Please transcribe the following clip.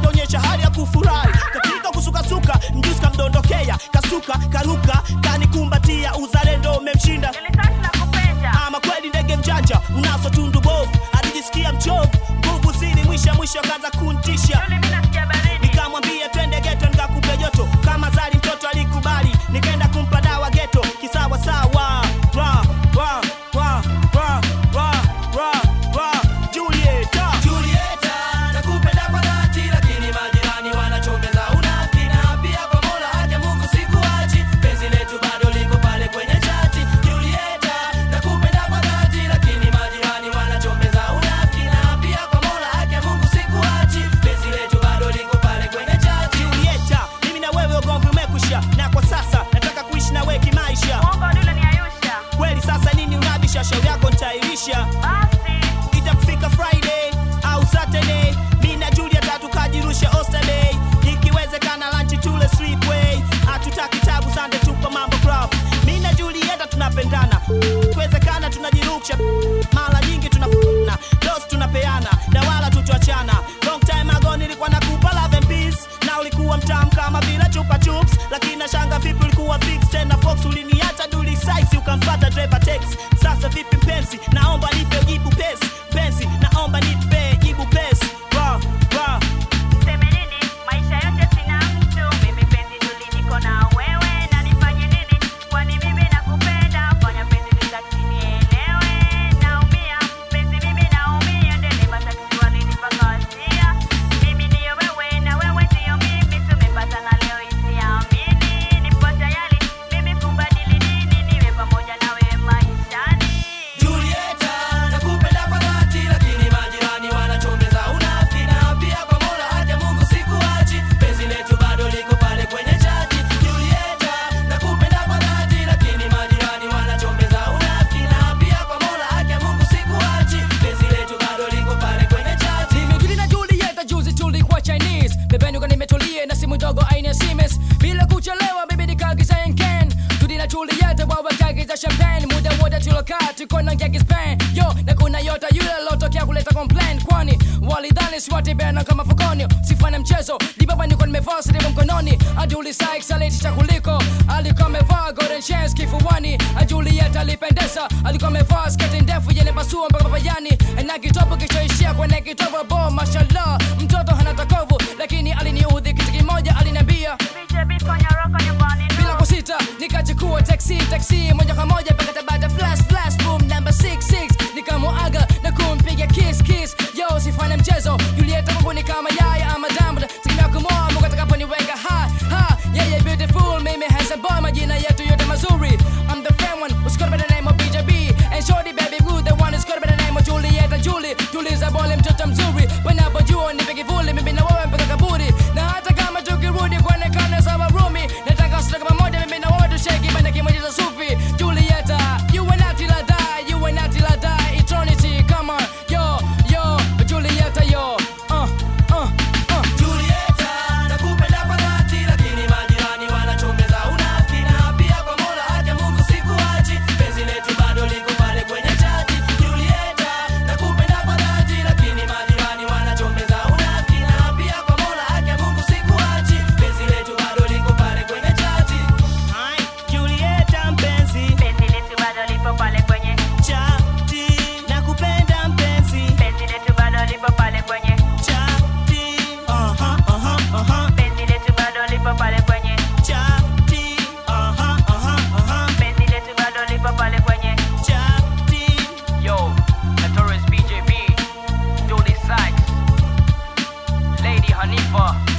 alionyesha hali ya kufurahi katika kusukasuka mjusi kamdondokea kasuka karuka kanikumbatia uzalendo umemshinda Nilitaka nakupenda. ama kweli ndege mjanja unaso tundu bovu alijisikia mchovu nguvu zili mwisha mwisho kaza kuntisha Yule mimi nasikia baridi. nikamwambia twende geto nikakupe joto kama zali mtoto alikubali nikaenda kumpa dawa geto kisawa sawa Ra, ra, ra, ra, ra, ra, ra. Julieta. Julieta, nakupenda kwa dhati, lakini majirani wanachongeza unafiki, na pia kwa Mola haki ya Mungu sikuachi, penzi letu bado liko pale kwenye chati. Julieta, nakupenda kwa dhati, lakini majirani wanachongeza unafiki, na pia kwa Mola haki ya Mungu sikuachi, penzi letu bado liko pale kwenye chati. Julieta, mimi na wewe ugomvi umekwisha na kwa sasa nataka kuishi na wewe kimaisha Mwongo yule ni Ayusha. kweli sasa nini unabisha shauri yako nitairisha Basi. itakufika friday au saturday mi na juliet tukajirusha osterday ikiwezekana lanchi tule sleepway hatutaki tabu sande tupa mambo club mi na julieta tunapendana ikiwezekana tunajirusha mara nyingi tunafuna dos tunapeana na wala tutuachana long time ago nilikuwa nakupa love and peace na ulikuwa mtamu kama vile chupa chups lakini nashanga vipi ulikuwa fix tena fox uliniacha duli size ukamfata driver tex sasa vipi mpenzi naomba nipe jibu pesi penzi naomba nipe jibu pesi Ra, ra. Niseme nini? Maisha yote sina mtu. Mimi penzi tuli niko na wewe. Na nifanye nini? Kwani mimi nakupenda. Fanya penzi nitaki nielewe. Naumia. Penzi mimi naumia. Dereva taksi walinipakatia. Mimi ndiyo wewe na wewe ndiyo mimi. Tumepatana leo isiamini. Nipo tayari mimi kubadili dini. Niwe pamoja nawe maishani. Julieta, nakupenda kwa dhati, lakini majirani wanachongeza unafiki, na pia kwa Mola haki ya Mungu sikuachi, penzi letu bado liko pale kwenye chati. Julieta, nakupenda kwa dhati, lakini majirani wanachongeza unafiki, na pia kwa Mola haki ya Mungu sikuachi, penzi letu bado liko pale kwenye chati. Nimejuli na Julieta juzi tulikuwa Chinese Pembeni kwa nimetulia na simu ndogo aina ya Siemens Bila kuchelewa bibi nikaagiza Yenken Tudi na Julieta wawe kaagiza champagne Muda wote tulokaa tuko na ngeki Spain Yo na kuna yota yule lotokea kuleta complain Kwani walidhani siwatibena kama fukoni Sifanya mchezo di baba niko nimevaa silimu mkononi Aduli Sykes alitisha kuliko Alikuwa amevaa golden chains kifuani Julieta alipendeza alikuwa amevaa sketi ndefu yenye pasua mpaka papayani na kitobo kichoishia kwenye kitobo bo mashallah mtoto hana takovu lakini aliniudhi kitu kimoja aliniambia BJB fanya roka nyumbani. bila kusita nikachukua taxi taxi moja kwa moja mpaka tabata flash flash boom number 66 nikamuaga na kumpiga kiss kiss yo sifanye mchezo Julieta kwangu ni kama yaya ama diamond tegemea kumoa Mungu atakaponiweka ha ha yeah yeah beautiful mimi handsome boy majina yetu yote mazuri I'm the fan one who's got by the name of BJB and shorty baby blue the one who's got by the name of Julieta Julie tuliza bole mtoto mzuri wanapojua nipe kivuli mimi na wewe mpaka kaburi na hata kama tukirudi kuonekana sawa rumi nataka sote pamoja mimi na wewe tushake bana kimoja cha sufi Julieta you and I till I die you and I till I die eternity come on yo yo Julieta yo uh uh uh Julieta, nakupenda kwa dhati, lakini majirani wanachongeza unafiki, na pia kwa Mola haki ya Mungu sikuachi, penzi letu bado liko pale kwenye chati. Julieta, nakupenda kwa dhati, lakini majirani wanachongeza unafiki, na pia kwa Mola haki ya Mungu sikuachi, penzi letu bado liko pale kwenye chati. Hai, Julieta mpenzi Penzi letu bado lipo pale kwenye. chati nakupenda mpenzi Penzi letu bado lipo pale kwenye. chati aha aha aha Penzi letu bado lipo pale kwenye. chati aha aha aha Penzi letu bado lipo pale kwenye. chati Yo, Notorious BJB, Julie Sykes, Lady Hanifa,